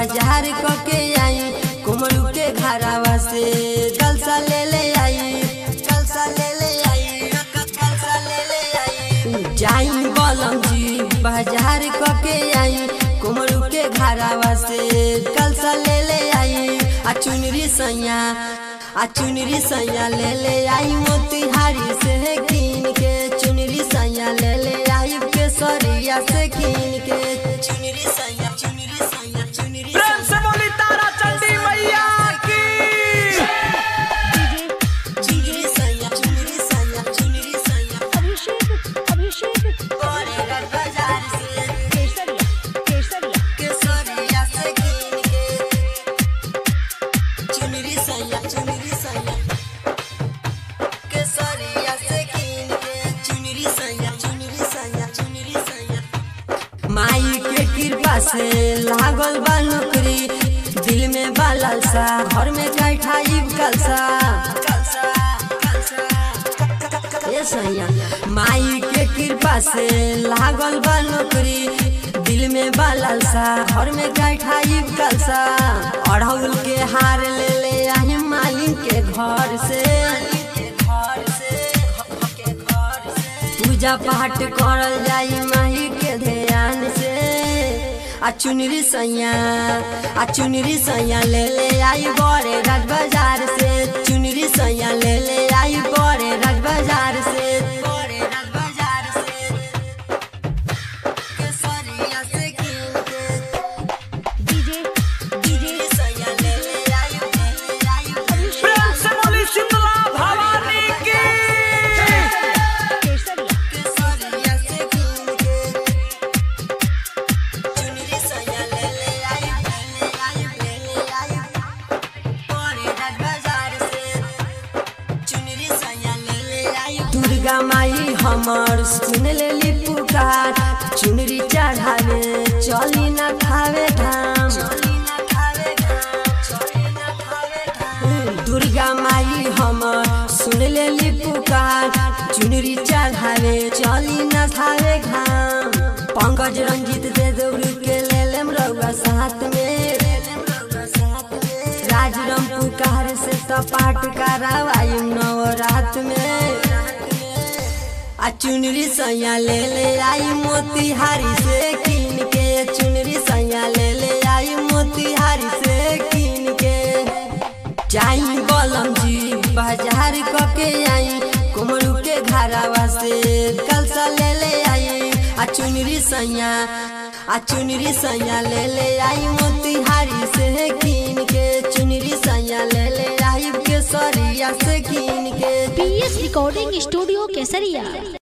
बाजार क के आई कुमरू के घरावा से कलसा ले ले आई कलसा ले ले आई कलसा ले ले आई जाई बलम जी बाजार क के आई कुमरू के घरावा से कलसा ले ले आई आ चुनरी सैया आ चुनरी सैया ले ले आई मोतिहारी से कीन के चुनरी सैया ले ले आई केसरिया से कीन के चुनरी सैया चुनरी सैया चुनरी प्रेम से बोली तारा चंडी मैया की चुनरी सैया चुनरी सैया चुनरी सैया अभिषेक अभिषेक बड़े बाजार से केसरिया केसरिया केसरिया से कीन के चुनरी सैया चुनरी सैया केसरिया से कीन के चुनरी सैया चुनरी सैया चुनरी सैया माई के कृपा से लागल बा नौकरी दिल में बा लालसा घर में कैठाई कलसा कलसा कलसा ए सैया माई के कृपा से लागल बा नौकरी दिल में बा लालसा घर में कैठाई कलसा अड़हुल के हार ले ले आई मालिक के घर से पूजा पाठ करल जाई माही के ध्यान से आ चुनरी सैया आ चुनरी सैया ले ले आई बड़े राज बाजार से चुनरी सैया ले ले आई बड़े राज बाजार से बड़े राज बाजार से केसरिया से कीन के डीजे चुनरी सैया ले ले आई ले ले आई प्रेम से बोली शीतला भवानी की केसरिया केसरिया से कीन के चुनरी सैया ले ले आई ले ले आई ले ले आई बड़े राज बाजार से चुनरी सैया ले ले आई दुर्गा माई हमर सुन लेली पुकार चुनरी चढ़ावे चली ना खावे धाम चली ना खावे धाम चली ना खावे धाम दुर्गा माई हमर सुन लेली पुकार चुनरी चढ़ावे चली ना खावे घाम पंकज रंजित दे दौड़ के ले लेम रउआ साथ में राजरम पुकार से तो पाठ करावाई नवरात में आ चुनरी सैया ले ले आई मोतिहारी से कीन के चुनरी सैया ले ले आई मोतिहारी से कीन के जाई बलम जी बाजार क के आई कुमरू के घरावा से कलसा ले ले आई आ चुनरी सैया आ चुनरी सैया ले ले आई मोतिहारी से कीन के चुनरी सैया ले ले आई केसरिया से कीन के पीएस रिकॉर्डिंग स्टूडियो केसरिया